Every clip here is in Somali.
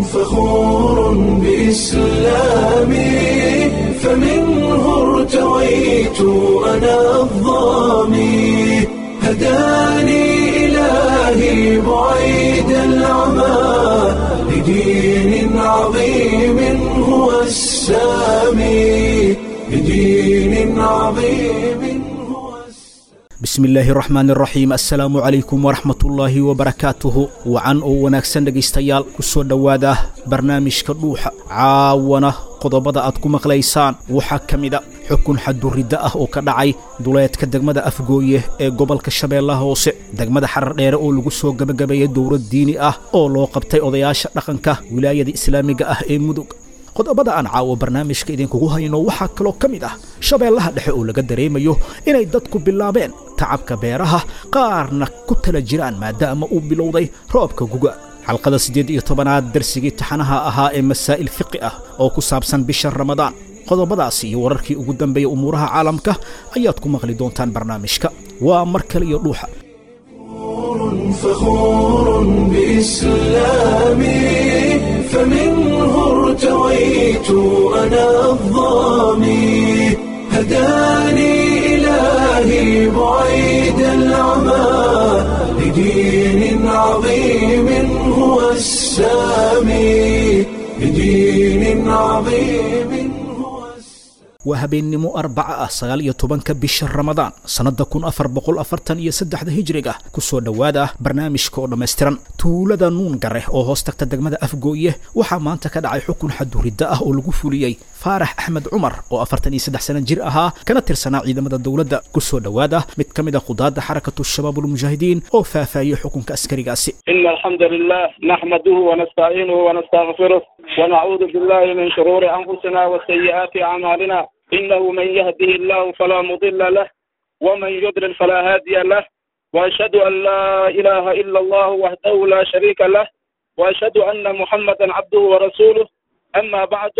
فخور بإسلامي فمنه ارتويت أنا الضامي هداني إلهي بعيد العمى لدين عظيم هو السامي لدين عظيم هو السامي bismi illaahi raxmaan raxiim assalaamu calaykum waraxmatullaahi wabarakaatuhu wacan oo wanaagsan dhegaystayaal ku soo dhowaada barnaamijka dhuuxa caawana qodobada aad ku maqlaysaan waxaa ka mida xukun xaduridda ah oo ka dhacay duleedka degmada afgooye ee gobolka shabeellaha hoose degmada xarar dheere oo lagu soo gebagabeeyey dowlad diini ah oo loo qabtay odayaasha dhaqanka wilaayada islaamiga ah ee mudug qodobada aan caawo barnaamijka idinkugu hayno waxaa kaloo ka mid ah shabeellaha dhexe oo laga dareemayo inay dadku bilaabeen tacabka beeraha qaarna ku tala jiraan maadaama uu bilowday roobka guga xalqada siddeed iyo tobanaad darsigii taxanaha ahaa ee masaa'il fiqi ah oo ku saabsan bisha ramadaan qodobadaasi iyo wararkii ugu dambeeya umuuraha caalamka ayaad ku maqli doontaan barnaamijka waa mar kale iyo dhuuxa فخور بإسلامي فمنه ارتويت أنا الضامي هداني إلهي بعيد العمى لدين عظيم هو السامي لدين عظيم هو السامي waa habeennimo arbaca ah sagaal iyo tobanka bisha ramadaan sannadda kun afar boqol afartan iyo saddexda hijriga ku soo dhowaada barnaamijka oo dhammaystiran tuulada nuun gare oo hoos tagta degmada afgooye waxaa maanta ka dhacay xukun xaduridda ah oo lagu fuliyey faarax axmed cumar oo afartan iyo saddex sana jir ahaa kana tirsanaa ciidamada dowladda ku soo dhowaada mid ka mid a khudaadda xarakatu shabaabulmujaahidiin oo faahfaahiyey xukunka askarigaasi إن الحمد لله نحمده ونستعينه ونستغفره ونعوذ بالله من شرور أنفسنا وسيئات أعمالنا إنه من يهده الله فلا مضل له ومن يضلل فلا هادي له وأشهد أن لا إله إلا الله وحده لا شريك له وأشهد أن محمدا عبده ورسوله أما بعد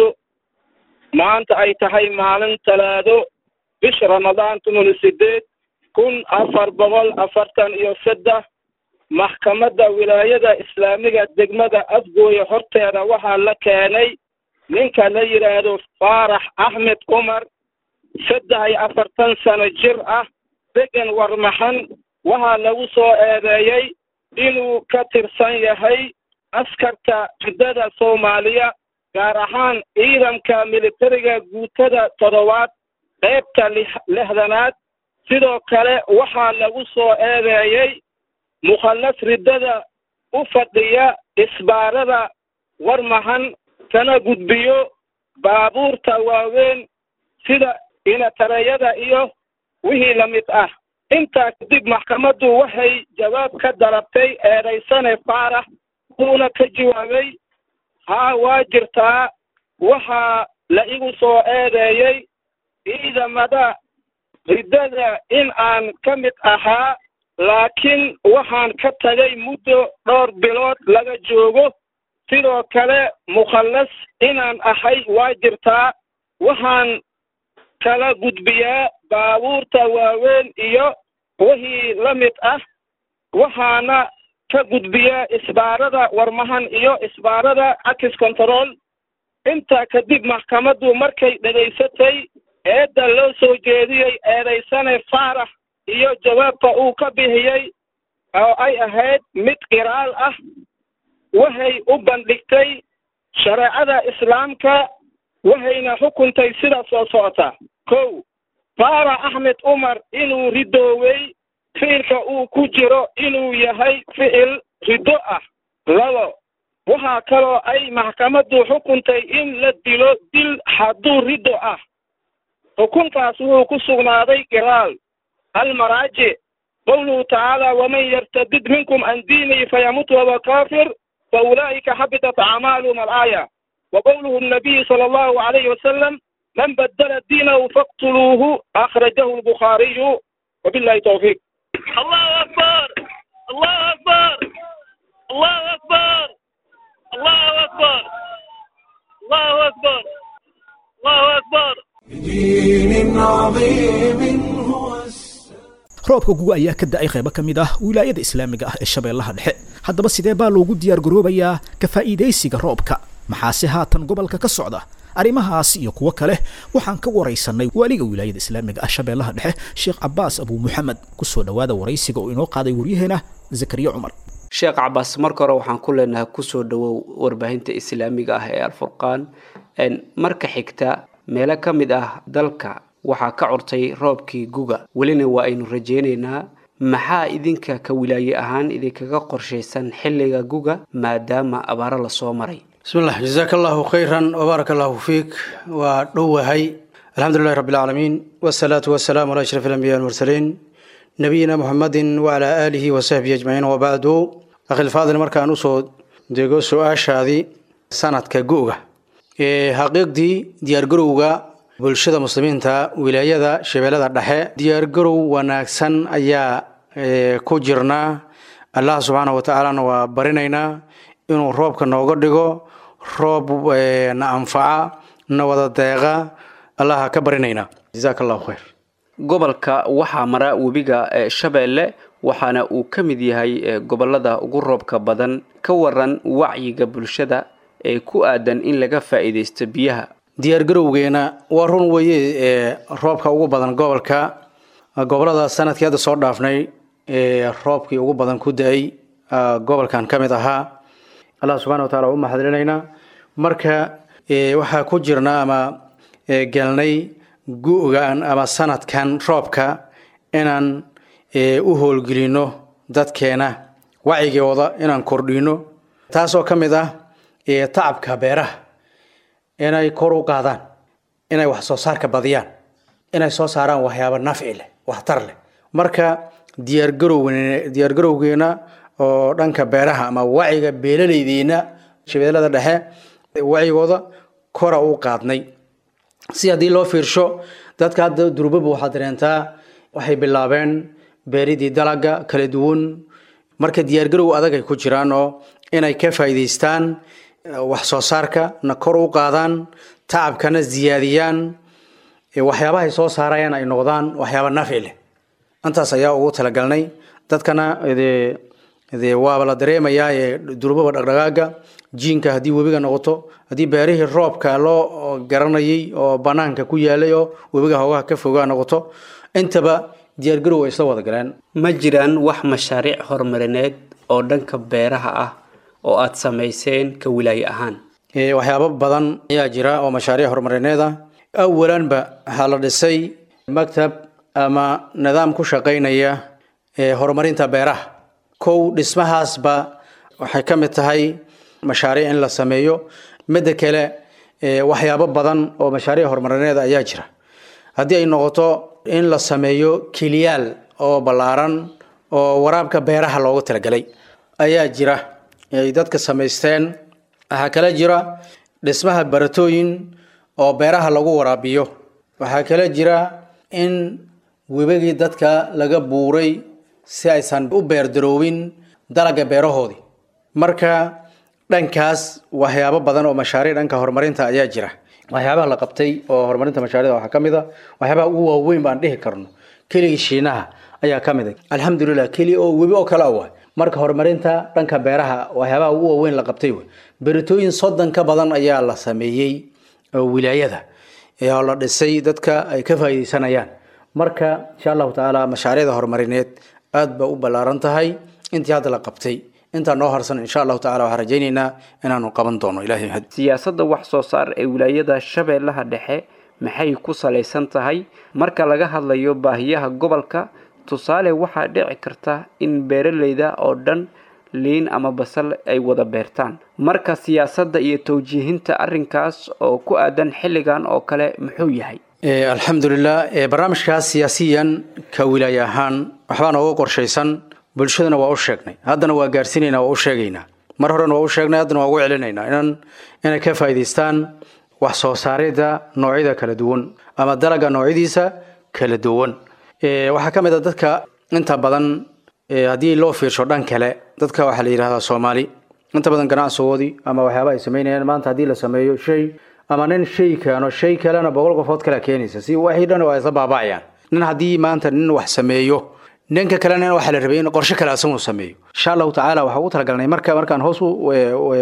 maanta ay tahay maalin talaado bisha ramadaan tunul sideed kun afar boqol afartan iyo saddex maxkamadda wilaayada islaamiga degmada afgooye horteeda waxaa la keenay ninka la yidhaahdo faarax axmed cumar saddex iyo afartan sano jir ah degan warmaxan waxaa lagu soo eedeeyey inuu ka tirsan yahay askarta ciddada soomaaliya gaar ahaan ciidanka militariga guutada toddobaad qaybta lixdanaad sidoo kale waxaa lagu soo eedeeyey mukhallas riddada u fadhiya isbaarada warmahan kana gudbiyo baabuurta waaweyn sida inatareyada iyo wixii la mid ah intaa kadib maxkamaddu waxay jawaab ka dalabtay eedaysane faarax wuuna ka jawaabay haa waa jirtaa waxaa la igu soo eedeeyey ciidamada riddada in aan ka mid ahaa laakiin waxaan ka tagay muddo dhowr bilood laga joogo sidoo kale mukhallas inaan ahay waa jirtaa waxaan kala gudbiyaa baabuurta waaweyn iyo wixii la mid ah waxaana ka gudbiyaa isbaarada warmahan iyo isbaarada access control intaa kadib maxkamaddu markay dhegaysatay eedda loo soo jeediyey eedaysane faarax iyo jawaabka uu ka bixiyey oo ay ahayd mid qiraal ah waxay u bandhigtay shareecada islaamka waxayna xukuntay sida soo socota kow faarax axmed cumar inuu ridoowey ficilka uu ku jiro inuu yahay ficil riddo ah labo waxaa kaloo ay maxkamaddu xukuntay in la dilo dil hadduu riddo ah xukunkaas wuxuu ku sugnaaday qiraal almaraajic qowluhu tacaala waman yartadid minkum can diinihi fayamut wahuwa kaafir faulaa'ika xabitat acmaaluhum alaaya wa qowluhu الnabiyi sala allahu alayhi wasalam man badala diinahu faqtuluuhu akhrajahu albukhaariyu wabillahi towfiiq الله أكبر الله أكبر الله أكبر الله أكبر الله أكبر الله أكبر بدين عظيم هو السلام roobka guga ayaa ka da'ay qaybo ka mid ah wilaayada islaamiga ah ee shabeellaha dhexe haddaba sidee baa loogu diyaargaroobayaa ka faa'iidaysiga roobka maxaase haatan gobolka ka socda arrimahaas iyo kuwo kale waxaan ka waraysanay waaliga wilaayada islaamiga ah shabeellaha dhexe sheekh cabaas abuu muxamed kusoo dhowaada waraysiga oo inoo qaaday waryaheena zakariya cumar sheekh cabaas marka hore waxaan ku leenahay kusoo dhowow warbaahinta islaamiga ah ee alfurqaan marka xigta meelo ka mid ah dalka waxaa ka curtay roobkii guga welina waa aynu rajaynaynaa maxaa idinka ka wilaaye ahaan idinkaga qorshaysan xilliga guga maadaama abaaro lasoo maray bismillah jazaaka allahu khayran wbaaraka allahu fiik waa dhowahay alxamdulilahi rabbi alcaalamiin wasalaatu wasalaamu ala ashraf alambiya almursaliin nabiyina muxamedin wacalaa aalihi wasaxbihi ajmaciin wabacdu akhilfaadil markaan usoo dego su-aashaadii sanadka gu'ga xaqiiqdii diyaargarowga bulshada muslimiinta wilaayada shabeellada dhexe diyaargarow wanaagsan ayaa ku jirnaa allah subxaana wa tacaalana waa barinaynaa inuu roobka nooga dhigo roob na anfaca na wada deeqa allaha ka barinaynaa jazaaka allahu khayr gobolka waxaa mara webiga shabeelle waxaana uu ka mid yahay gobolada ugu roobka badan ka waran wacyiga bulshada ee ku aadan in laga faa'iidaysto biyaha diyaargarowgeena waa run weeye ee roobka ugu badan gobolka gobolada sanadkii hadda soo dhaafnay ee roobkii ugu badan ku da-ay gobolkan ka mid ahaa allah subxana wa taala u mahadcelinaynaa marka waxaa ku jirna ama gelnay gu-gan ama sanadkan roobka inaan u howlgelino dadkeena wacyigooda inaan kordhino taasoo ka mid ah tacabka beeraha inay kor u qaadaan inay wax soo saarka badiyaan inay soo saaraan waxyaabo nafci leh waxtar leh marka diyaargarow diyaargarowgeena oo dhanka beeraha ama waciga beelalaydiina shabeellada dhexe wacigooda kora u qaadnay si haddii loo fiirsho dadka hadda durbaba waxaad dareentaa waxay bilaabeen beeridii dalaga kala duwan marka diyaargarow adag ay ku jiraan oo inay ka faa'iidaystaan wax soo saarka na kor u qaadaan tacabkana ziyaadiyaan waxyaabahay soo saarayaan ay noqdaan waxyaaba nafci leh intaas ayaa ugu talagalnay dadkana dee waaba la dareemayaa ee durbaba dhaqdhaqaaga jiinka haddii webiga noqoto haddii beerihii roobka loo garanayay oo banaanka ku yaalay oo webiga hoogaha ka fogaa noqoto intaba diyaargarow ay isla wada galeen ma jiraan wax mashaariic horumarineed oo dhanka beeraha ah oo aada samayseen ka wilaaye ahaan waxyaabo badan ayaa jira oo mashaariic horumarineed ah awalanba waxaa la dhisay maktab ama nidaam ku shaqaynaya horumarinta beeraha kow dhismahaasba waxay ka mid tahay mashaariic in la sameeyo midda kale waxyaabo badan oo mashaariic horumarineed ayaa jira haddii ay noqoto in la sameeyo kiliyaal oo ballaaran oo waraabka beeraha loogu talagalay ayaa jira ay dadka samaysteen waxaa kale jira dhismaha baratooyin oo beeraha lagu waraabiyo waxaa kale jira in webagii dadka laga buuray si aysan u beerdaroobin dalaga beerahoodii marka dhankaas waxyaabo badan oo mashaariic dhanka horumarinta ayaa jira waxyaabaha la qabtay oo horumarinta mashaariicda waxaa ka mid a waxyaabaha ugu waaweyn baan dhihi karno keligii shiinaha ayaa ka mid a alxamdulilah keli oo webi oo kale ah marka horumarinta dhanka beeraha waxyaabaha ugu waaweyn la qabtay wey beritooyin soddon ka badan ayaa la sameeyey oo wilaayada oo la dhisay dadka ay ka faa'iidaysanayaan marka insha allahu tacaala mashaariicda horumarineed aad ba u ballaaran tahay intii hadda la qabtay intaa noo harsan insha allahu tacala waxaan rajaynaynaa inaanu qaban doono ilahay mahad siyaasadda wax soo saar ee wilaayada shabeellaha dhexe maxay ku salaysan tahay marka laga hadlayo baahiyaha gobolka tusaale waxaa dhici karta in beeralayda oo dhan liin ama basal ay wada beertaan marka siyaasadda iyo towjiihinta arrinkaas oo ku aadan xilligan oo kale muxuu yahay alxamdulilah barnaamijkaas siyaasiyan ka wilaaye ahaan waxbaa nooga qorshaysan bulshadana waa u sheegnay haddana waa gaarsiinaynaa waa u sheegaynaa mar horena waa u sheegnay haddana waa ugu celinaynaa inan inay ka faa'iidaystaan wax soo saaridda noocyada kala duwan ama dalaga noocyadiisa kala duwan waxaa ka mid a dadka inta badan haddii loo fiirsho dhan kale dadka waxaa la yidhahdaa soomaali inta badan ganacsigoodii ama waxyaaba ay samaynayaan maanta haddii la sameeyo shay ama nin shay keeno shay kalena boqol qofood kale keenaysa si waxii dhan waa isla baaba'ayaan nin haddii maanta nin wax sameeyo ninka kalena waxaa la rabay in qorshe kale asagu sameeyo insha allahu tacaala waxaa ugu talagalnay marka markaan hoos u-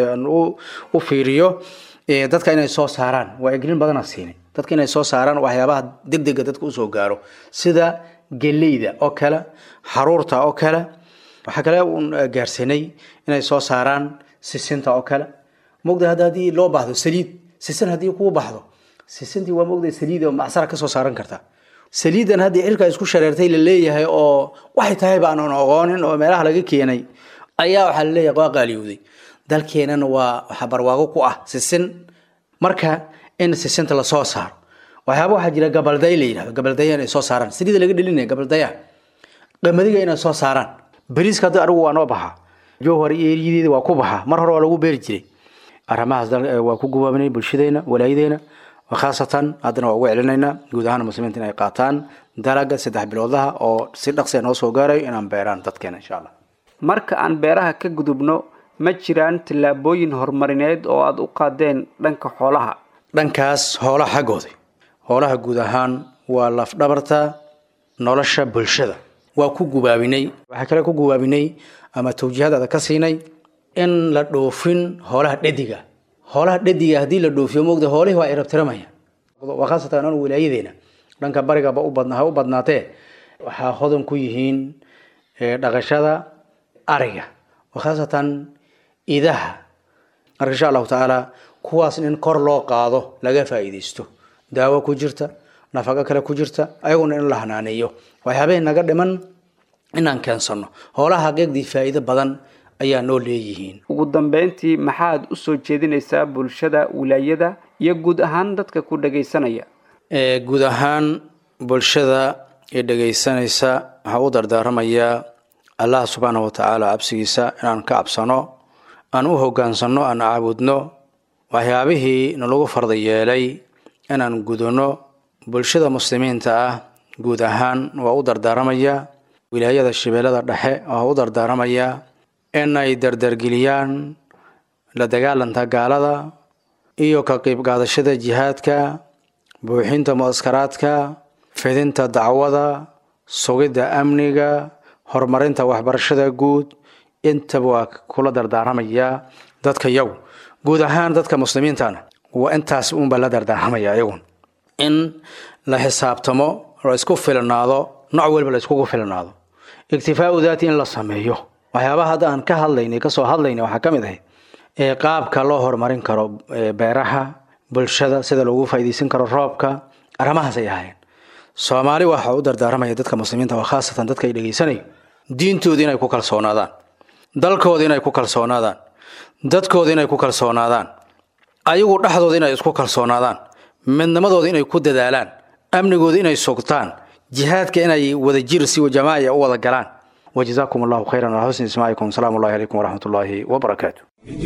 u- u fiiriyo ee, dadka inay soo saaraan wacyigelin badana siinay dadka inay soo saaraan waxyaabaha degdega dadka usoo gaaro sida geleyda oo kale xaruurta oo kale waxaa kale uun eh, gaarsiinay inay soo saaraan sisinta oo kale mogda hadda haddii loo baahdo saliid sisin haddii kuu baxdo sisintii waa mogda saliid oo macsara kasoo saaran kartaa saliidan haddii cirka isku shareertay la leeyahay oo waxay tahay baanan oqoonin oo meelaha laga keenay ayaa waxaa la leeyahay waa qaaliyowday dalkeenana waa waxaa barwaago ku ah sisin marka in sisinta lasoo saaro waxyaaba waxaa jira gabalday la yidhahdo gabaldaya inay soo saaraan saliida laga dhelinaya gabaldaya qamadiga inay soo saaraan bariiska hadda anigu waa noo baxa jowhar iyo eriyadeeda waa ku baxa mar hore waa lagu beeri jiray arrimahaas dal- eh, waa ku gubaabinay bulshadeena walaayadeena khaasatan haddana waa ugu celinaynaa guud ahaan muslimiinta inay qaataan dalaga saddex biloodlaha oo si dhaqsi noo soo gaarayo inaan beeraan dadkeena insha allah marka aan beeraha ka gudubno ma jiraan tallaabooyin horumarineed oo aad u qaadeen dhanka xoolaha dhankaas hoolaha xaggooda hoolaha guud ahaan waa lafdhabarta nolosha bulshada waa ku gubaabinay waxaa kale ku gubaabinay ama tawjiihadaada ka siinay in la dhoofin hoolaha dhediga hoolaha dhediga haddii la dhoofiyo moogda hoolihii waa irabtiramaya waa khaasatan anu wilaayadeena dhanka barigaba u badna ha u badnaatee waxaa hodan ku yihiin eh, dhaqashada ariga waa khaasatan idaha marka insha allahu tacaala kuwaas in kor loo qaado laga faa'iidaysto daawo ku jirta nafaqo kale ku jirta ayaguna in la hanaaneeyo waxyaabahii naga dhiman inaan keensano hoolaha xaqiiqdii faa'iido badan ayaa noo leeyihiin ugu dambeyntii maxaad u soo jeedinaysaa bulshada wilaayada iyo guud ahaan dadka ku dhagaysanaya Ee, guud ahaan bulshada ee dhegaysanaysa waxaa u dardaaramayaa allah subxaanahu wa tacaala cabsigiisa inaan ka cabsano aan u hogaansano aan caabudno waxyaabihii nalagu farda yeelay inaan gudano bulshada muslimiinta ah guud ahaan waa u dardaaramayaa wilaayada shabeellada dhexe waa u dardaaramayaa inay dardargeliyaan la dagaalanta gaalada iyo ka qayb qaadashada jihaadka buuxinta muaskaraadka fidinta dacwada sugidda amniga horumarinta waxbarashada guud intaba waa kula dardaaramayaa dadka yagu guud ahaan dadka muslimiintana waa intaas unbaa la dardaarmaya iyagun in la xisaabtamo la isku filnaado nooc walba la iskugu filnaado iktifaau daati in la sameeyo waxyaabaha hadda aan ka hadlaynay kasoo hadlaynay waxaa ka mid ahayd ee qaabka loo horumarin karo ee beeraha bulshada sida loogu faa'iidaysan karo roobka arrimahaas ay ahaayeen soomaali waxaa u dardaaramaya dadka muslimiinta oo khaasatan dadka ay dhegaysanayo diintooda inay ku kalsoonaadaan dalkooda inay ku kalsoonaadaan dadkooda inay ku kalsoonaadaan ayagu dhexdooda inay isku kalsoonaadaan midnimadooda inay ku dadaalaan amnigooda inay sugtaan jihaadka inay wada jir si jamaaca u wada galaan وجزاكم الله خيرا على حسن اسماعكم سلام الله عليكم ورحمه الله وبركاته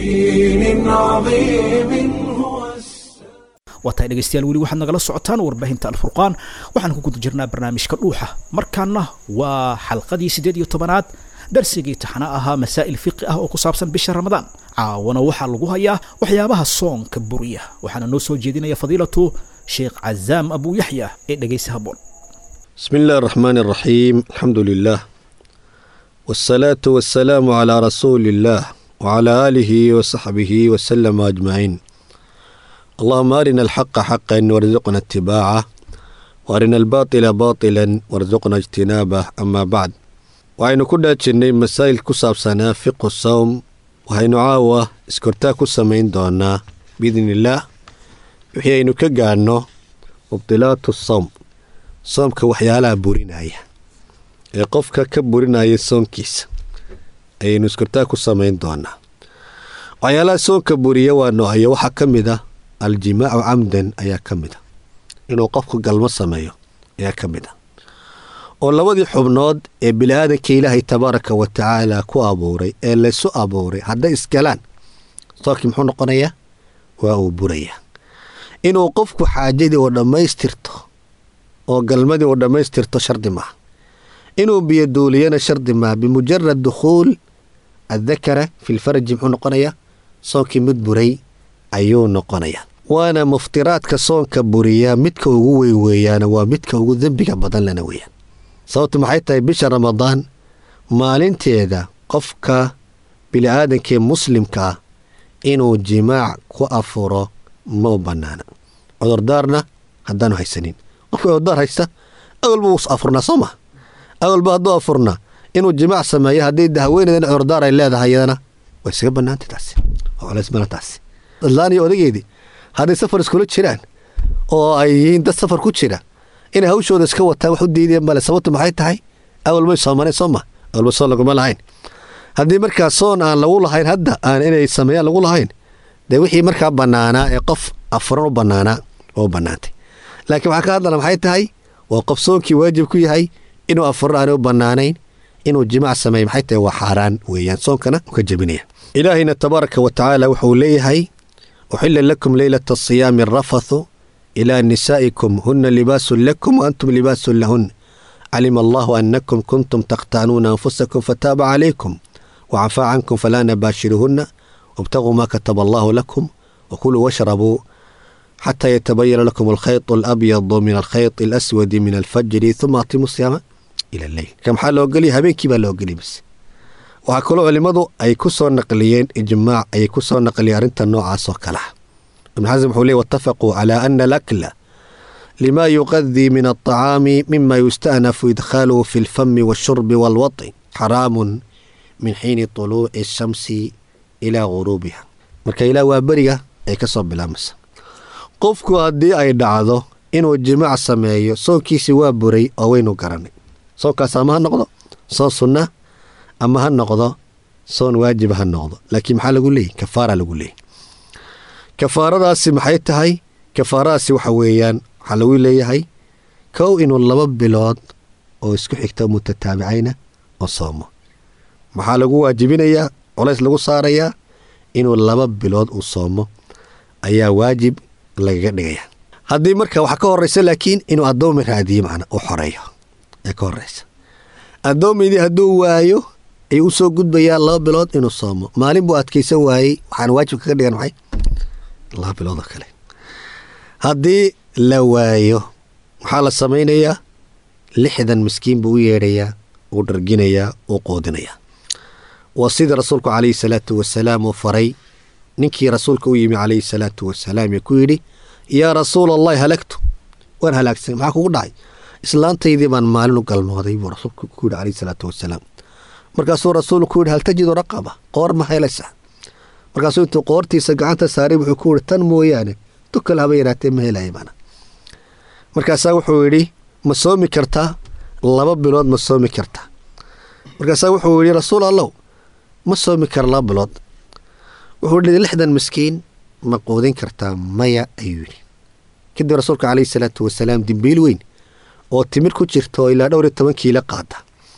دين عظيم هو waatahay dhegaystayaal weli waxaad nagala socotaan warbaahinta alfurqaan waxaan ku guda jirnaa barnaamijka dhuuxa markaana waa xalqadii siddeed iyo tobanaad darsigii taxana ahaa masaa'il fiqi ah oo ku saabsan bisha ramadaan caawana waxaa lagu hayaa waxyaabaha soonka buriya waxaana noo soo jeedinaya fadiilatu sheekh cazaam abu yaxya ee dhegaysa haboon بسم الله الرحمن الرحيم الحمد لله والصلاة والسلام على رسول الله وعلى آله وصحبه وسلم أجمعين اللهم أرنا الحق حقا وارزقنا اتباعه وأرنا الباطل باطلا وارزقنا اجتنابه أما بعد waxaynu ku dhaajinay masaa'il ku saabsanaa fiqu sawm waxaynu caawa iskortaa ku samayn doonaa biidni illaah wixii aynu ka gaadhno mubdilaatu sawm soomka waxyaalaha burinaya ee qofka ka burinaya soonkiisa ayaynu iskortaa ku samayn doonaa waxyaalaha soonka buriya waa noohaya waxaa ka mid ah aljimaacu camdan ayaa ka mid a inuu qofku galmo sameeyo ayaa ka mid a oo labadii xubnood ee bini-aadanka ilaahay tabaaraka wa tacaala ku abuuray ee laysu abuuray hadday isgalaan soonkii muxuu noqonayaa waa uu burayaa inuu qofku xaajadii oo dhammaystirto oo galmadii uu dhammaystirto shardi maaha inuu biyoduuliyana shardi maaha bimujarad dukhuul addakara fi lfaraji muxuu noqonayaa soonkii mid buray ayuu noqonayaa waana muftiraadka soonka buriya midka ugu weyn weeyaana waa midka ugu dembiga badan lana weeyaan sababtu maxay tahay bisha ramadaan maalinteeda qofka bini-aadankee muslimka ah inuu jimaac ku afuro ma u bannaana cudurdaarna haddaanu haysanin qofka cudurdaar haysta awalba wuu afurnaa soo ma awalba hadduu afurnaa inuu jimaac sameeyo haddii haweeneydana cudurdaar ay leedahay iyadana way isaga bannaantay taasi waa culays badan taasi islaan iyo odageedii hadday safar iskula jiraan oo ay yihiin dad safar ku jira inay hawshooda iska wataan wax u diideen male sababtu maxay tahay awal may soomaneen soo ma awalba soon laguma lahayn haddii markaa soon aan lagu lahayn hadda aan inay sameeyaan lagu lahayn dee wixii markaa bannaanaa ee qof afuran u bannaanaa oo bannaantay laakiin waxaa ka hadlana maxay tahay waa qof soonkii waajib ku yahay inuu afuran aanay u bannaanayn inuu jimaac sameeya maxay tahay waa xaaraan weeyaan soonkana uu ka jebinaya ilaahayna tabaaraka wa tacaala wuxuu leeyahay uxila lakum leylata asiyaami arafathu ilaa nisaa'ikum huna libaasun lakum wa antum libaasun lahun calima allahu anakum kuntum takhtaanuuna anfusakum fataaba calaykum wacafaa cankum falaa nabaashiruhunna wabtaguu maa kataba allahu lakum wakuluu washrabuu xataa yatabayana lakum alkhayط alabyadu min alkhayط alaswadi min alfajri uma atimu siyaama ila alleyl marka maxaa loo geliya habeenkii baa loo geliya bas waxaa kaloo culimmadu ay ku soo naqliyeen ijmaac ayay ku soo naqliyeen arrinta noocaas oo kale ah ibn xasan wuxuu leey watafaquu calaa ana alakla lima yuqadii min alطacaami mima yusta'nafu idkhaaluhu fi alfami wاlshurbi wاlwaطi xaraamun min xiini طuluuci الshamsi ilaa guruubiha marka ilaa waa beriga ay ka soo bilaamaysa qofku haddii ay dhacdo inuu jimaac sameeyo soonkiisi waa buray oo waynu garanay soonkaas ama ha noqdo soon sunna ama ha noqdo soon waajiba ha noqdo laakiin maxaa lagu leeyay kafaara lagu leeyay kafaaradaasi maxay tahay kafaaradaasi waxa weeyaan waxaa lagu leeyahay kow inuu laba bilood oo isku xigta mutataabicayna oo soomo maxaa lagu waajibinayaa culays lagu saarayaa inuu laba bilood uu soomo ayaa waajib lagaga dhigaya haddii marka waxaa ka horeysa laakiin inuu addoomi raadiyo macna uu xoreeyo ee ka horeysa addoomaydii hadduu waayo ayuu usoo gudbayaa laba bilood inuu soomo maalin buu adkaysan waayey waxaana waajib kaga dhigan maxay laba bilood oo kale haddii la waayo waxaa la samaynayaa lixdan miskiin buu u yeedhayaa uu dharginayaa uu qoodinayaa waa sidii rasuulku calayhi salaatu wasalaam uu faray ninkii rasuulka u yimi calayhi salaatu wasalaam ee ku yidhi yaa rasuula allahi halagtu waan halaagsanay maxaa kugu dhacay islaantaydii baan maalin u galmooday buu rasuulku ku yidhi calayhi salaatu wasalaam markaasuu rasuulku ku yidhi hal tajidu raqaba qoor ma helaysaa markaasuu intuu qoortiisa gacanta saaray wuxuu ku yidhi tan mooyaane dukal haba yaraatee ma helaya mana markaasaa wuxuu yidhi ma soomi kartaa laba bilood ma soomi kartaa markaasaa wuxuu yidhi rasuul allow ma soomi kara laba bilood wuxuu yidhi lixdan miskiin ma quudin kartaa maya ayuu yidhi kadib rasuulka calayhi salaatu wasalaam dimbiil weyn oo timir ku jirta oo ilaa dhowr iyo toban kiilo qaada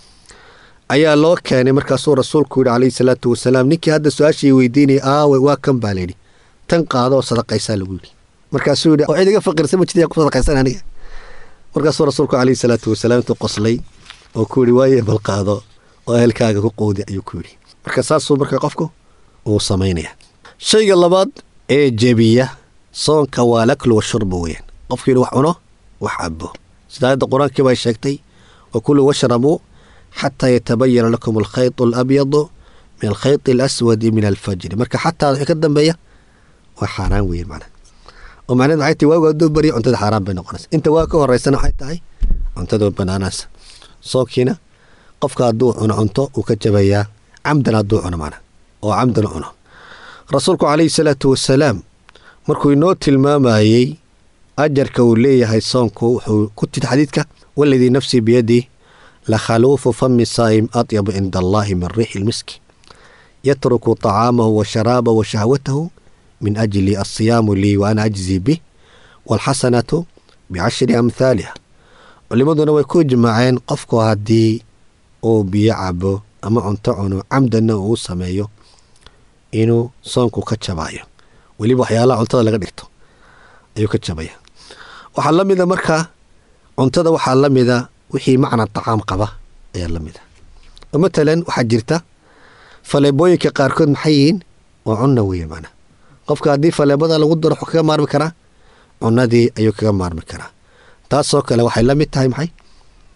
ayaa loo keenay markaasuu rasuulku yidhi calayhi salaatu wasalaam ninkii hadda su-aashii weydiinaya aawe waa kan baa layidhi tan qaado oo sadaqaysaa lagu yidhi markaasuu yidhi oo cid iga faqirsan ma jirta ku sadaqaysan aniga markaasuu rasuulku calayhi salaatu wasalaam intuu qoslay oo ku yidhi waaye bal qaado oo ehelkaaga ku quudi ayuu ku yidhi marka saasuu marka qofku uu samaynaya shayga labaad ee jebiya soonka waa laklu washurbu weyaan qofku yidhi wax cuno wax cabo sida aayadda qur-aankii bay sheegtay wa kuluu washrabuu xataa yatabayana lakum alkhayط alabyadu min alkhayط alaswadi min alfajri marka xataa wixii ka dambeeya waa xaaraan weeye macna oo macnaheed maxay tahay waagu hadduu bariyo cuntada xaaraan bay noqonaysa inta waa ka horeysana waxay tahay cuntada banaanaasa soonkiina qofka hadduu cuno cunto uu ka jabayaa camdan hadduu cuno macna oo camdan cuno rasuulku calayhi salaatu wasalaam markuu inoo tilmaamayey ajarka uu leeyahay soonku wuxuu ku tiri xadiidka waladii nafsii biyadii lakhaluufu fami saa'im atyabu cinda allaahi min riixi lmiski yatruku طacaamahu wa sharaabahu wa shahwatahu min ajli alsiyaamu lii wa ana ajzii bih waalxasanatu bicashri amhaaliha culimmaduna way ku ijmaaceen qofku haddii uu biyo cabo ama cunto cuno camdanna uu sameeyo inuu soonku ka jabaayo weliba waxyaalaha cuntada laga dhigto ayuu ka jabaya waxaa la mida markaa cuntada waxaa la mida wixii macna tacaam qaba ayaa la mida oo matalan waxaa jirta faleebooyinka qaarkood maxay yihiin waa cunna weeye macna qofka haddii faleebada lagu daro wuxuu kaga maarmi karaa cunadii ayuu kaga maarmi karaa taasoo kale waxay la mid tahay maxay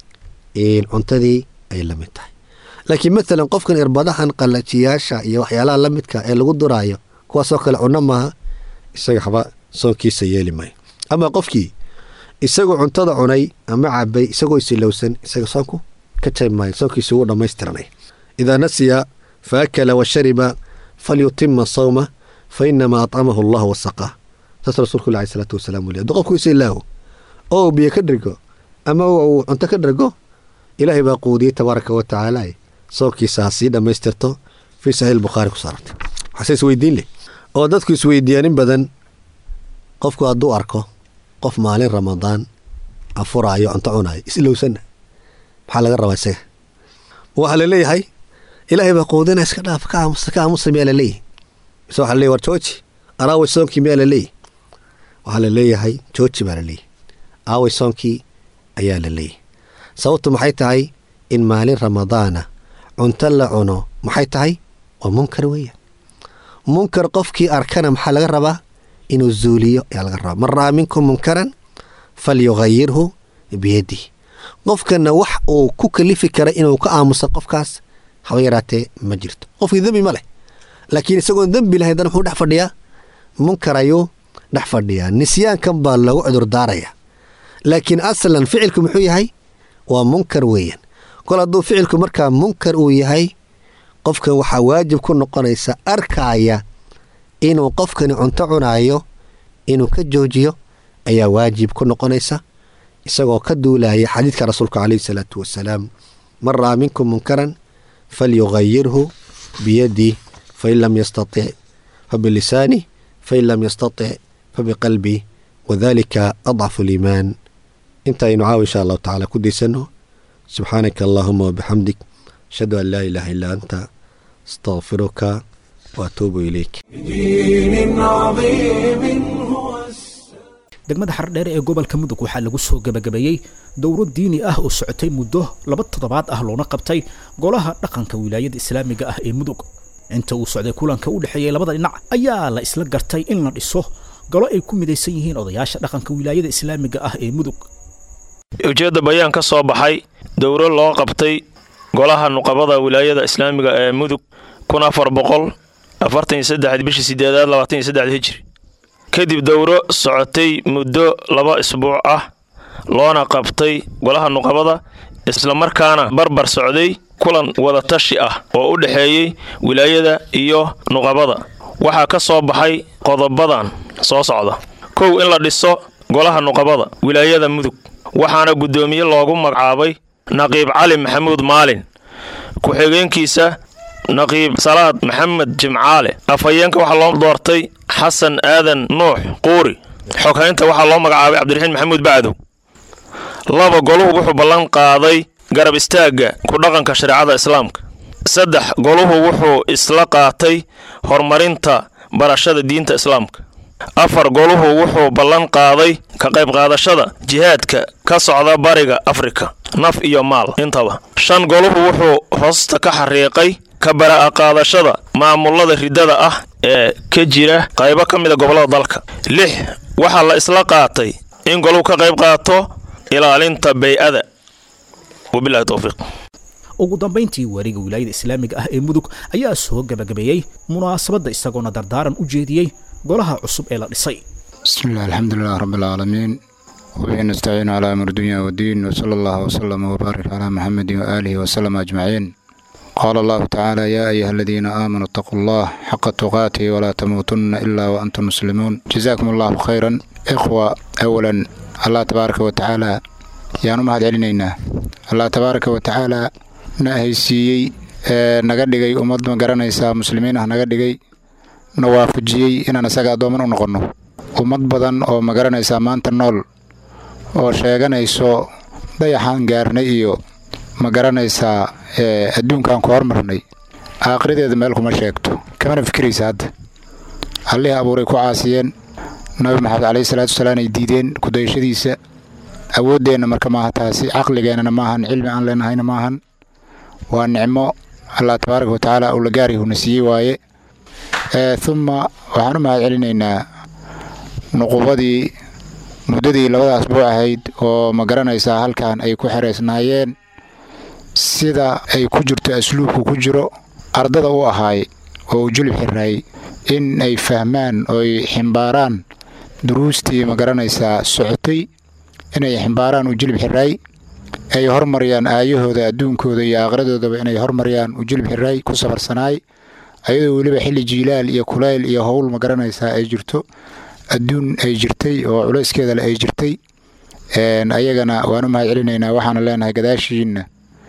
cuntadii ay la mid tahay laakiin maalan qofkan irbadahan qallajiyaasha iyo waxyaalaha la midka ee lagu duraayo kuwaasoo kale cunno maaha isaga haba soonkiisa yeeli maayo ama qofkii isagoo cuntada cunay ama cabay isagoo isilowsan isaga soonku ka jayb maayo soonkiisa wuu dhammaystiranay idaa nasiya fa akala wa shariba falyutima sawma fa inamaa atcamahu allah wasaqaa saas rasuulku alai salaatu wasalaam wuli hadduu qofku isa ilaaho oo uu biyo ka dhergo ama uu cunto ka dhergo ilaahay baa quudiyey tabaaraka wa tacaala soonkiisa ha sii dhammaystirto fii saxiix bukhaari ku saarantay waxaase isweydiin leh oo dadku isweydiiyaanin badan qofku hadduu arko qof maalin ramadaan afuraayo cunto cunaayo islowsanna maxaa laga rabaa isaga waxaa laleeyahay ilaahay baa quudina iska dhaaf ka aamusa ka aamusa miyaa laleeyahy mise waxaa laleeyahy war jooji araaway soonkii miyaa laleeyahy waxaa laleeyahay jooji baa laleeyahy aaway soonkii ayaa la leeyahy sababtu maxay tahay in maalin ramadaana cunto la cuno maxay tahay waa munkar weeyaan munkar qofkii arkana maxaa laga rabaa inuu zuuliyo ayaa laga rabaa man ra'aa minkum munkaran falyughayirhu biyadihi qofkana wax uu ku kalifi kara inuu ka aamusa qofkaas haba yaraatee ma jirto qofkii dembi ma leh laakiin isagoon dembi lahayn dan muxuu dhex fadhiyaa munkar ayuu dhex fadhiyaa nisyaankan baa lagu cudurdaaraya laakiin aslan ficilku muxuu yahay waa munkar weeyaan kol hadduu ficilku markaa munkar uu yahay qofkan waxaa waajib ku noqonaysa arkaaya inuu qofkani cunto cunaayo inuu ka joojiyo ayaa waajib ku noqonaysa isagoo ka duulaya xadiidka rasuulka caleyhi salaatu wasalaam man ra'aa minkum munkaran falyughayirhu biyadih fain lam yastatic fabilisaani fain lam yastatic fabiqalbih wadalika adcafu liimaan intaaynu caawa insha allahu tacala ku daysano subxaanaka allahuma wabixamdik ashhadu an laa ilaaha illaa anta astaqfiruka waatuubu ilayk بدين عظيم هو degmada xardheere ee gobolka mudug waxaa lagu soo gebagabeeyey dowro diini ah oo socotay muddo laba toddobaad ah loona qabtay golaha dhaqanka wilaayada islaamiga ah ee mudug inta uu socday kulanka u dhexeeyey labada dhinac ayaa la isla gartay in la dhiso golo ay ku midaysan yihiin odayaasha dhaqanka wilaayada islaamiga ah ee mudug ujeedda bayaan ka soo baxay dowro loo qabtay golaha nuqabada wilaayada islaamiga ee mudug kun afar boqol afartan iyo saddex bishii sideedaad labaatan iyo saddex hijri kadib dowro socotay muddo laba isbuuc ah loona qabtay golaha nuqabada islamarkaana barbar socday kulan wadatashi ah oo u dhexeeyey wilaayada iyo nuqabada waxaa ka soo baxay qodobadan soo socda kow in la dhiso golaha nuqabada wilaayada mudug waxaana guddoomiye loogu magacaabay naqiib cali maxamuud maalin ku-xigeenkiisa naqiib salaad maxamed jimcaale afhayeenka waxaa loo doortay xasan aadan nuux quuri xoghaynta waxaa loo magacaabay cabdiraxiin maxamuud bacdow laba goluhu wuxuu ballan qaaday garab istaagga ku dhaqanka shareecada islaamka saddex goluhu wuxuu isla qaatay horumarinta barashada diinta islaamka afar goluhu wuxuu ballan qaaday ka qayb qaadashada jihaadka ka socda bariga afrika naf iyo maal intaba shan goluhu wuxuu hoosta ka xariiqay ka bara'a qaadashada maamulada riddada ah ee ka jira qaybo ka mida gobollada dalka lix waxaa la isla qaatay in goluhu ka qayb qaato ilaalinta bay-ada wabilahi towfiiq ugu dambayntii waariga wilaayada islaamiga ah ee mudug ayaa soo gebagabeeyey munaasabadda isagoona dardaaran u jeediyey golaha cusub ee la dhisay بسم الله الحمد لله رب العالمين وبه نستعين على أمر الدنيا والدين وصلى الله وسلم وبارك على محمد وآله وسلم أجمعين قال الله تعالى يا أيها الذين آمنوا اتقوا الله حق تقاته ولا تموتن إلا وأنتم مسلمون جزاكم الله خيرا إخوة أولا الله تبارك وتعالى يا نمهد علينا الله تبارك وتعالى نهيسيي naga dhigay ummad ma garanaysaa muslimiin ah naga dhigay na waafajiyey inaan isaga addooman u noqonno ummad badan oo ma garanaysaa maanta nool oo sheeganayso dayaxaan gaarnay iyo ma garanaysaa adduunkaan ku hormarnay aakhiradeeda meel kuma sheegto kamana fikiraysa hadda allihii abuuray ku caasiyeen nabi maxamed caleyhi salaatu wasalaam ay diideen kudayashadiisa awooddeenna marka maaha taasi caqligeennana maahan cilmi aan leenahayna maahan waa nicmo allah tabaaraka wa tacaala uu la gaarihuna siiyey waaye uma waxaan u mahad celinaynaa nuqubadii muddadii labada asbuuc ahayd oo ma garanaysaa halkan ay ku xereysnaayeen sida ay ku jirto asluubku ku jiro ardada u ahaay oo uu julib xiraay in ay fahmaan oo ay ximbaaraan duruustii ma garanaysaa socotay inay ximbaaraan uu julib xiraay ay hormariyaan aayahooda adduunkooda iyo aaqradoodaba inay hormariyaan uu julib xiraay ku safarsanaay ayadoo weliba xilli jiilaal iyo kulayl iyo howl ma garanaysaa ay jirto adduun ay jirtay oo culayskeedale ay jirtay ayagana waan u mahad celinaynaa waxaana leenahay gadaashiinna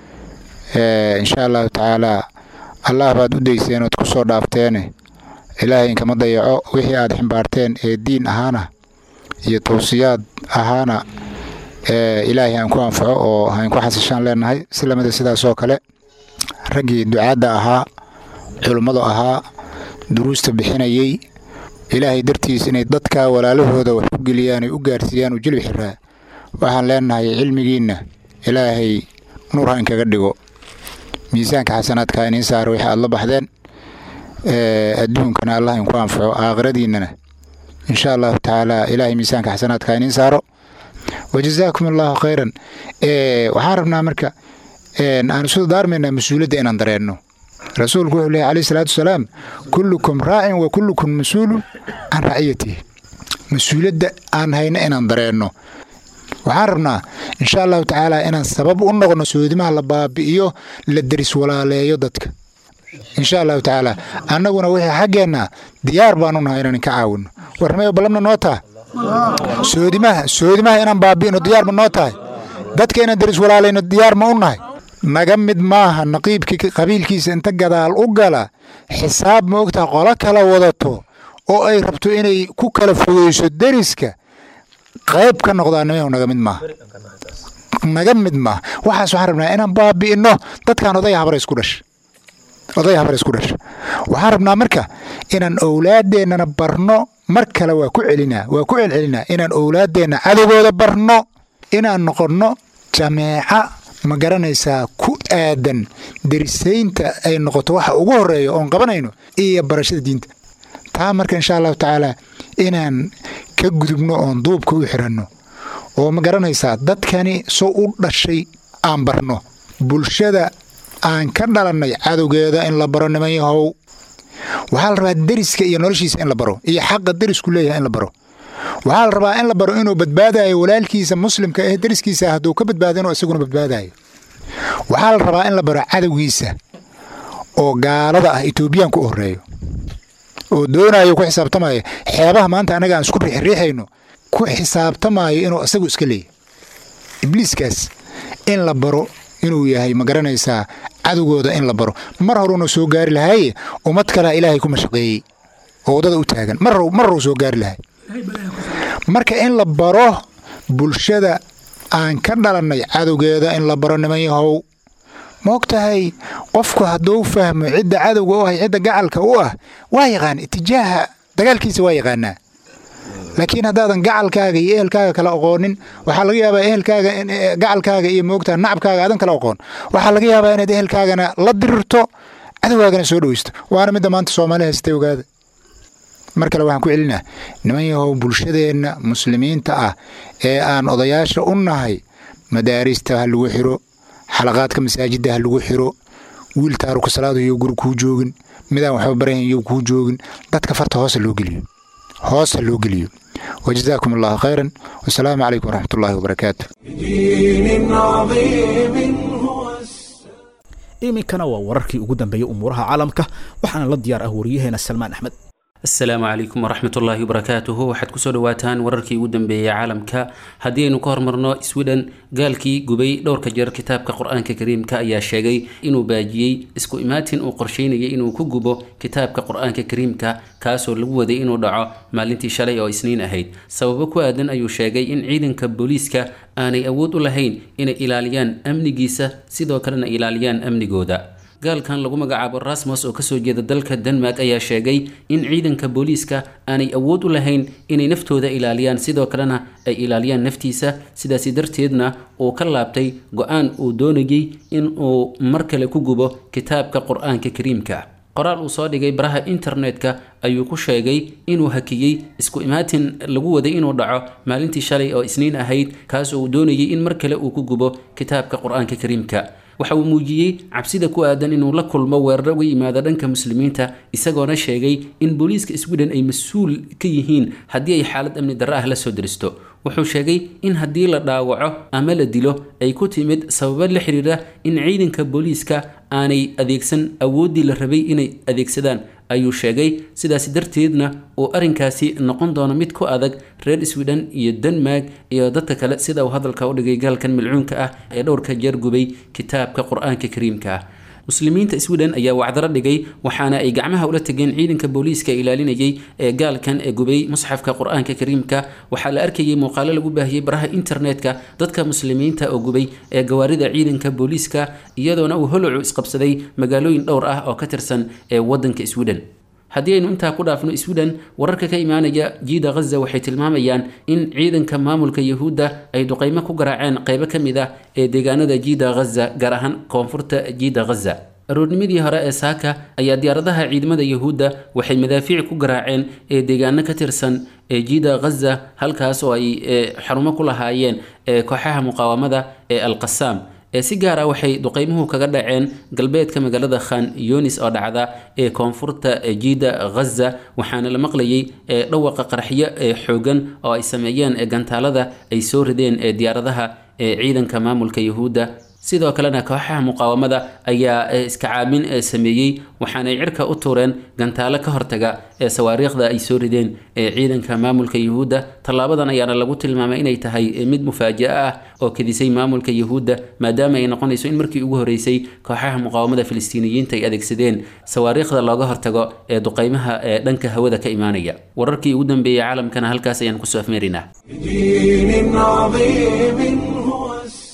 insha allahu tacaalaa allah baad u dayseen ood ku soo dhaafteene ilaahay inkama dayaco wixii aad ximbaarteen ee diin ahaana iyo tawsiyaad ahaana ilaahay aan ku anfaco oo hayn ku xasishaan leenahay si lamida sidaasoo kale raggii ducaadda ahaa culummadu ahaa duruusta bixinayey ilaahay dartiis inay dadka walaalahooda wax ku geliyaan ay u gaarsiiyaan uu jilib xiraa waxaan leenahay cilmigiinna ilaahay nuur ha inkaga dhigo miisaanka xasanaadka iniin saara wixii aad la baxdeen adduunkana allah inku anfaco aakhiradiinnana insha allahu tacaala ilaahay miisaanka xasanaadka iniin saaro wajazaakum allahu khayran waxaan rabnaa marka aan isu daarmaynaa mas-uuliyadda inaan dareenno rasuulku wuxuu leehay alayhi salaatu wasalaam kullukum raacin wa kullukum mas-uulun can raciyatihi mas-uuliyadda aan hayno inaan dareenno waxaan rabnaa insha allahu tacaala inaan sabab u noqono soodimaha la baabi'iyo la deris walaaleeyo dadka insha allahu tacaala annaguna wixii xaggeenna diyaar baanu nahay inaan ka caawino warmayo ballamna noo taha soodimaha soodimaha inaan baabi'ino diyaar ma noo tahay dadka inaan deris walaalayno diyaar ma u nahay naga mid maaha naqiibkii qabiilkiisa inta gadaal u gala xisaab ma ogtaha qolo kala wadato oo ay rabto inay ku kala fogeyso deriska qayb ka noqdaanimo naga mid maaha naga mid maaha waxaas waxaan rabnaa inaan baabi'ino dadkan oday habara isku dhasha oday habar isku dhasha waxaan rabnaa marka inaan owlaadeennana barno mar kale waa ku celinaa waa ku celcelinaa inaan owlaadeenna cadowgooda barno inaan noqonno jameeca ma garanaysaa ku aadan derisaynta ay noqoto waxa ugu horeeya oon qabanayno iyo barashada diinta taa marka insha allahu tacaala inaan ka gudubno oon duubka u xiranno oo ma garanaysaa dadkani soo u dhashay aan barno bulshada aan ka dhalannay cadowgeeda in la baro niman yahow waxaa la rabaa deriska iyo noloshiisa in la baro iyo xaqa derisku leeyahay in la baro waxaa la rabaa in la baro inuu badbaadayo walaalkiisa muslimka ee deriskiisa hadduu ka badbaado inuu isaguna badbaadayo waxaa la rabaa in la baro cadowgiisa oo gaalada ah etoobiyaanka u horeeyo oo doonayo ku xisaabtamaya xeebaha maanta annaga aan isku riixriixayno ku xisaabtamayo inuu isagu iska leeyahy ibliiskaas in la baro inuu yahay ma garanaysaa cadowgooda in la baro mar horuuna soo gaari lahaaye ummad kalea ilaahay ku mashaqeeyey oo waddada u taagan mar horuu soo gaari lahay marka in la baro bulshada aan ka dhalannay cadowgeeda in la baro niman yahow ma og tahay qofku hadduu fahmo cidda cadowga u ah cidda gacalka u ah waa yaqaan itijaaha dagaalkiisa waa yaqaanaa laakiin haddaadan gacalkaaga iyo ehelkaaga kala aqoonin waxaa laga yaabaa ehelkaaga gacalkaaga iyo moogtaa nacabkaaga aadan kala aqoon waxaa laga yaabaa inaad ehelkaagana la dirirto cadowgaagana soo dhoweysto waana midda maanta soomaali haystay ogaada mar kale waxaan ku celinaa niman yahow bulshadeenna muslimiinta ah ee aan odayaasha u nahay madaarista ha lagu xiro xalaqaadka masaajidda ha lagu xiro wiil taaruka salaadu iyo guri kuu joogin midaan waxba barayn iyo kuu joogin dadka farta hoosa loo geliyo hoos ha loo geliyo wajazaakum allahu khayran wasalaamu calaykum waraxmat ullahi wabarakaatu بدين عظيم هو iminkana waa wararkii ugu dambeeyey umuuraha caalamka waxaana la diyaar ah wariyaheena salmaan axmed asalaamu calaykum waraxmatullaahi wabarakaatuhu waxaad kusoo dhawaataan wararkii ugu dambeeyey caalamka haddii aynu ka hormarno sweden gaalkii gubay dhowrka jeer kitaabka qur-aanka kariimka ayaa sheegay inuu baajiyey isku imaatin uu qorsheynayay inuu ku gubo kitaabka qur-aanka kariimka kaasoo lagu waday inuu dhaco maalintii shalay oo isniin ahayd sababo ku aadan ayuu sheegay in ciidanka booliiska aanay awood u lahayn inay ilaaliyaan amnigiisa sidoo kalena ilaaliyaan amnigooda gaalkan lagu magacaabo rasmus oo kasoo jeeda dalka denmark ayaa sheegay in ciidanka booliiska aanay awood u lahayn inay naftooda ilaaliyaan sidoo kalena ay ilaaliyaan naftiisa sidaasi darteedna uu ka laabtay go-aan uu doonayay in uu mar kale ku gubo kitaabka qur-aanka kariimka qoraal uu soo dhigay baraha internetka ayuu ku sheegay inuu hakiyey isku imaatin lagu waday inuu dhaco maalintii shalay oo isniin ahayd kaas oo uu doonayay in mar kale uu ku gubo kitaabka qur-aanka kariimka waxa uu muujiyey cabsida ku aadan inuu la kulmo weeraro uga yimaada dhanka muslimiinta isagoona sheegay in booliiska sweden ay mas-uul ka yihiin haddii ay xaalad amni darro ah la soo deristo wuxuu sheegay in haddii la dhaawaco ama la dilo ay ku timid sababo la xiriira in ciidanka booliiska aanay adeegsan awooddii la rabay inay adeegsadaan ayuu sheegay sidaasi darteedna uu arrinkaasi noqon doono mid ku adag reer sweden iyo denmark iyo dadka kale sida uu hadalka u dhigay gaalkan milcuunka ah ee dhowrka jeer gubay kitaabka qur-aanka kariimka ah muslimiinta sweden ayaa wacdaro dhigay waxaana ay gacmaha ula tegeen ciidanka booliiska ilaalinayay ee gaalkan ee gubay musxafka qur-aanka kariimka waxaa la arkayay muuqaalo lagu baahiyey baraha internetka dadka muslimiinta oo gubay ee gawaarida ciidanka booliiska iyadoona uu holocu isqabsaday magaalooyin dhowr ah oo ka tirsan ee wadanka sweden haddii aynu intaa ku dhaafno sweden wararka ka imaanaya jiida ghaza waxay tilmaamayaan in ciidanka maamulka yahuudda ay duqeymo ku garaaceen qeybo ka mid ah ee deegaanada jiida ghaza gaar ahaan koonfurta jiida ghaza aroornimadii hore ee saaka ayaa diyaaradaha ciidamada yahuudda waxay madaafiic ku garaaceen ee deegaano ka tirsan ee jiida ghaza halkaas oo ay xarumo ku lahaayeen ee kooxaha muqaawamada ee alqasaam ee si gaar ah waxay duqeymuhu kaga dhaceen galbeedka magaalada khan yunis oo dhacda ee koonfurta jiida ghaza waxaana la maqlayay ee dhawaqa qaraxyo ee xoogan oo ay sameeyeen ee gantaalada ay soo rideen ee diyaaradaha ee ciidanka maamulka yahuudda sidoo kalena kooxaha muqaawamada ayaa iska caamin sameeyey waxaanay cirka u tuureen gantaalo ka hortaga ee sawaariikhda ay soo rideen ee ciidanka maamulka yahuudda tallaabadan ayaana lagu tilmaamay inay tahay mid mufaaja'a ah oo kedisay maamulka yahuudda maadaama ay noqonayso in markii ugu horeysay kooxaha muqaawamada filistiiniyiinta ay adeegsadeen sawaariikhda looga hortago ee duqeymaha ee dhanka hawada ka imaanaya wararkii ugu dambeeyey caalamkana halkaas ayaan kusoo afmeerinaa بدين عظيم هو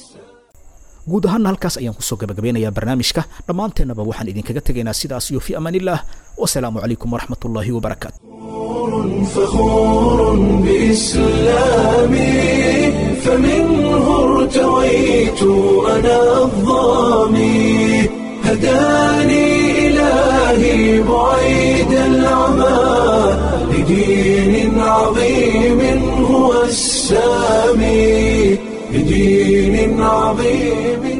guud ahaana halkaas ayaan kusoo gabagabeynayaa barnaamijka dhammaanteennaba waxaan idinkaga tegaynaa sidaas iyo fi amaan illah wasalaamu calaykum waraxmat ullaahi wabarakaatu فخور بإسلامي فمنه ارتويت أنا الظامي هداني إلهي بعيد العمى لدين عظيم هو السامي لدين عظيم